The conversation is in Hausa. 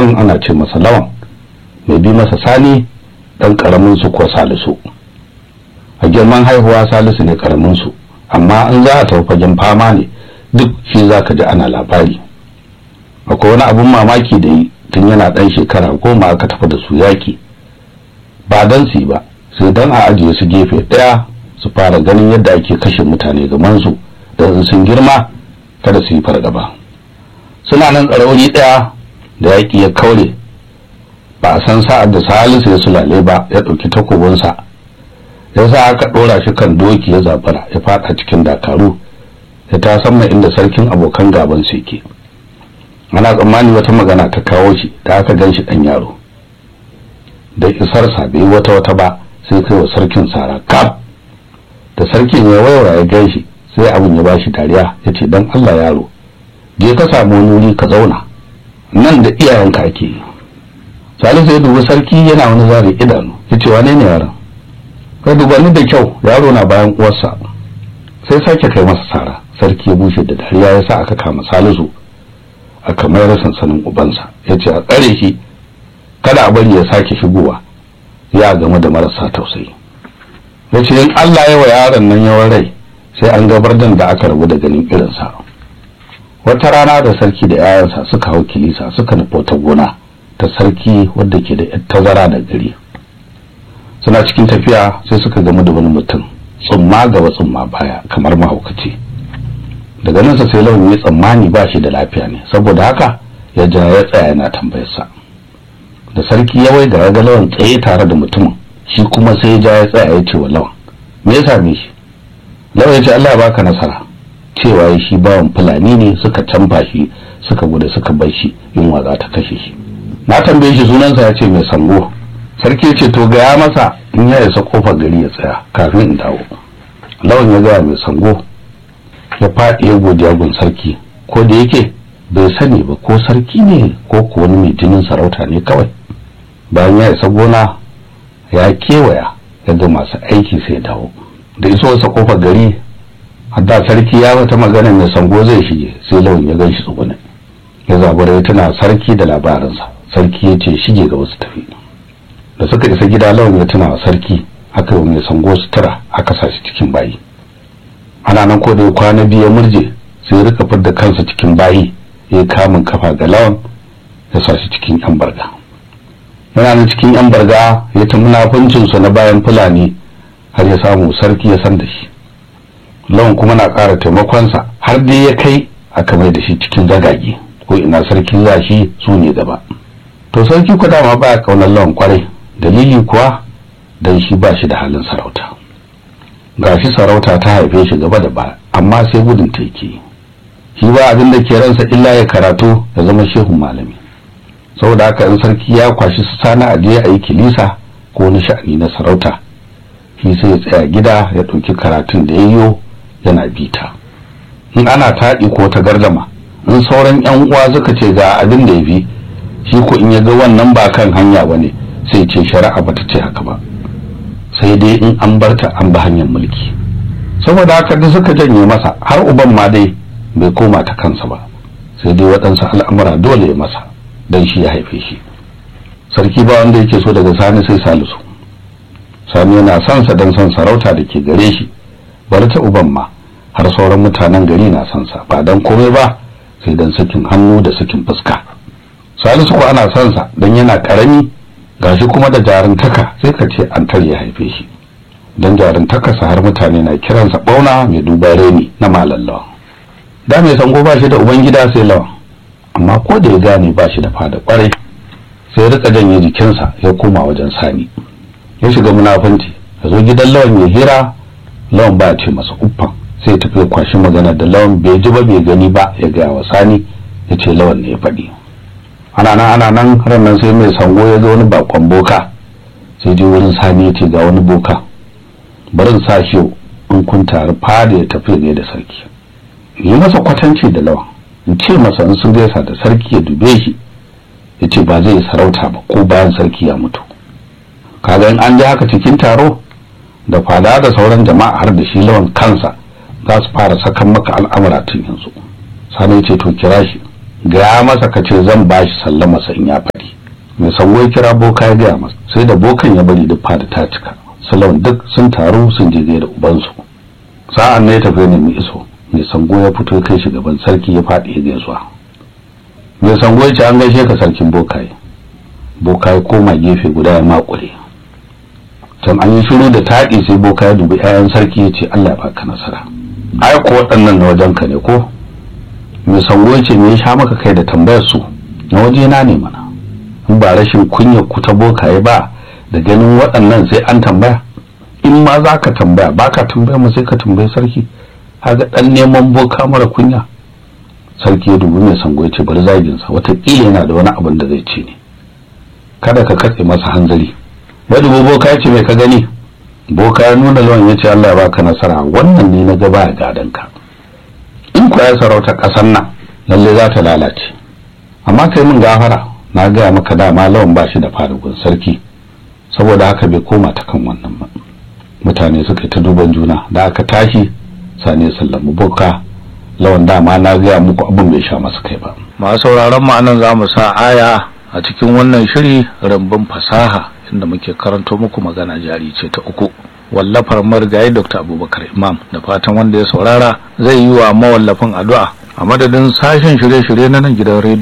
babban ana ce masa lawan mai bi masa sani dan karamin su ko salisu a girman haihuwa salisu ne karamin su amma in za a tafi fagen fama ne duk shi za ka ji ana labari akwai wani abun mamaki da yi tun yana dan shekara goma aka tafi da su yaki ba dan su ba sai dan a ajiye su gefe daya su fara ganin yadda ake kashe mutane gaman su da sun girma kada su yi fargaba suna nan tsarauni daya da yaki ya kaure ba a san sa'ad da salisu ya sulale ba ya ɗauki takobinsa ya sa aka ɗora shi kan doki ya zabara ya fada cikin dakaru ya ta sama inda sarkin abokan gaban su yake ana tsammani wata magana ta kawo shi da aka gan shi ɗan yaro da isarsa bai wata wata ba sai kai wa sarkin sara kaf da sarkin ya waiwaya ya gan shi sai abin ya bashi dariya ya ce dan Allah yaro je ka samu wani wuri ka zauna nan da iyayenka ake yi salisu ya dubi sarki yana wani zare idanu ya ce wane ne yaron ka duba ni da kyau yaro na bayan uwarsa sai sake kai masa sara sarki ya bushe da dariya ya sa aka kama salisu aka mayar sansanin ubansa ya ce a tsare shi kada a bari ya sake shigowa ya game da marasa tausayi ya ce in Allah ya wa yaron nan yawan rai sai an gabar da aka rabu da ganin irinsa wata rana da sarki da 'ya'yansa suka hau kilisa suka nufi wata gona ta sarki wadda ke da tazara da gari suna cikin tafiya sai suka gamu da wani mutum tsumma gaba tsumma baya kamar mahaukaci daga nan sai lawan ya tsammani ba shi da lafiya ne saboda haka ya ja ya tsaya yana tambayarsa da sarki ya wai ga ga lawan tsaye tare da mutumin shi kuma sai ya ja ya tsaya ya ce wa lawan me ya same shi lawan ya ce Allah ya baka nasara cewa ya shi bawan fulani ne suka canfa shi suka gudu suka bar shi yunwa za ta kashe shi na tambaye shi sunansa ya ce mai sango sarki ya ce to gaya masa in ya isa kofar gari ya tsaya kafin in dawo lawan ya gaya mai sango ya faɗi ya godiya gun sarki ko da yake bai sani ba ko sarki ne ko ko wani mai jinin sarauta ne kawai bayan ya isa gona ya kewaya ya ga masu aiki sai dawo da iso wasa kofar gari hadda sarki ya wata magana mai sango zai shige sai lawan ya gan shi tsugune ya zabura ya tuna sarki da labarinsa sarki ya ce shige ga wasu tafi da suka isa gida lawan ya tuna sarki aka yi mai sango sutura aka sa shi cikin bayi ana nan ko da kwana biyu ya murje sai ya rika fidda kansa cikin bayi ya yi kamun kafa ga lawan ya sa shi cikin yan barga yana nan cikin yan barga ya ta munafuncinsa na bayan fulani har ya samu sarki ya san da shi lawan kuma na ƙara taimakonsa har dai ya kai aka mai da shi cikin zagage ko ina sarki za shi su ne gaba to sarki ku dama baya kaunar lawan kwarai dalili kuwa dan shi ba shi da halin sarauta gashi sarauta ta haife shi gaba da ba amma sai gudun ta yake shi ba abin da ke ransa illa ya karatu ya zama shehun malami saboda haka in sarki ya kwashi su sana a je a yi kilisa ko wani sha'ani na sarauta shi sai ya tsaya gida ya ɗauki karatun da ya yiwo yana bita in ana taɗi ko ta gardama in sauran yan uwa suka ce ga abin da ya fi shi ko in ya ga wannan ba kan hanya ba ne sai ce shari'a ba ta ce haka ba sai dai in an barta an ba hanyar mulki saboda haka da suka janye masa har uban ma dai bai koma ta kansa ba sai dai waɗansu al'amura dole ya masa don shi ya haife shi sarki ba wanda yake so daga sani sai salisu sani yana son sa don son sarauta da ke gare shi bari ta uban ma har sauran mutanen gari na son sa ba don komai ba sai don sakin hannu da sakin fuska salisu ko ana son sa don yana karami gashi kuma da jarintaka sai ka ce an ya haife shi don jarintakarsa har mutane na kiransa bauna mai duba reni na malallawa da mai sango ba shi da ubangida sai lawan amma ko da ya gane ba shi da fada kwarai sai rika janye jikinsa ya koma wajen sani ya shiga munafunci ya zo gidan lawan ya hira lawan ba ce masa uffan sai tafi ya kwashi magana da lawan bai ji ba bai gani ba ya gaya wa sani ya ce lawan ne ya faɗi ana nan ana nan ranar sai mai sango ya zo wani bakon boka sai je wurin sani ya ce ga wani boka barin sa shi in kun taru fada ya tafi ne da sarki yi masa kwatanci da lawan in ce masa in sun gaisa da sarki ya dube shi ya ce ba zai sarauta ba ko bayan sarki ya mutu kaga in an ji haka cikin taro da fada da sauran jama'a har da shi lawan kansa za su fara sakan maka al'amura tun yanzu sani ce to kira shi gaya masa ka ce zan ba shi sallama sa in ya faɗi mai sango ya kira boka ya gaya masa sai da bokan ya bari duk fada ta cika salon duk sun taru sun je da ubansu sa'an ne ya tafi nemi iso mai sango ya fito kai shi gaban sarki ya faɗi ya gaisuwa mai sango ya ce an gaishe ka sarkin bokaye bokaye koma gefe guda ya makure can an yi shiru da taɗi sai boka ya dubi 'ya'yan sarki ya ce allah ya baka nasara ai ko waɗannan na wajen ka ne ko mai sango ya ce me ya sha maka kai da tambayar su na waje na ne mana in ba rashin kunyar ku ta bokaye ba da ganin waɗannan sai an tambaya in ma za ka tambaya ba ka tambaya mu sai ka tambayi sarki haga ɗan neman boka mara kunya sarki ya dubi mai sango ya ce bari zaginsa watakila yana da wani abin da zai ce ne kada ka katse masa hanzari ya dubi boka ya ce mai ka gani boka ya nuna lawan ya ce Allah ya baka nasara wannan ne na gaba ya gadon ka in ku ya sarauta ƙasar nan lalle za ta lalace amma kai min gafara na gaya maka dama lawan ba shi da farugun sarki saboda haka bai koma ta kan wannan ba mutane suka ta duban juna da aka tashi sane sallamu boka lawan dama na gaya muku abin bai sha masa kai ba masu sauraron mu anan zamu sa aya a cikin wannan shiri rambun fasaha inda muke karanto muku magana jari ce ta uku wallafar marigayi dr abubakar imam da fatan wanda ya saurara zai yi wa mawallafin addu'a a madadin sashen shirye-shirye na nan gidan rediyo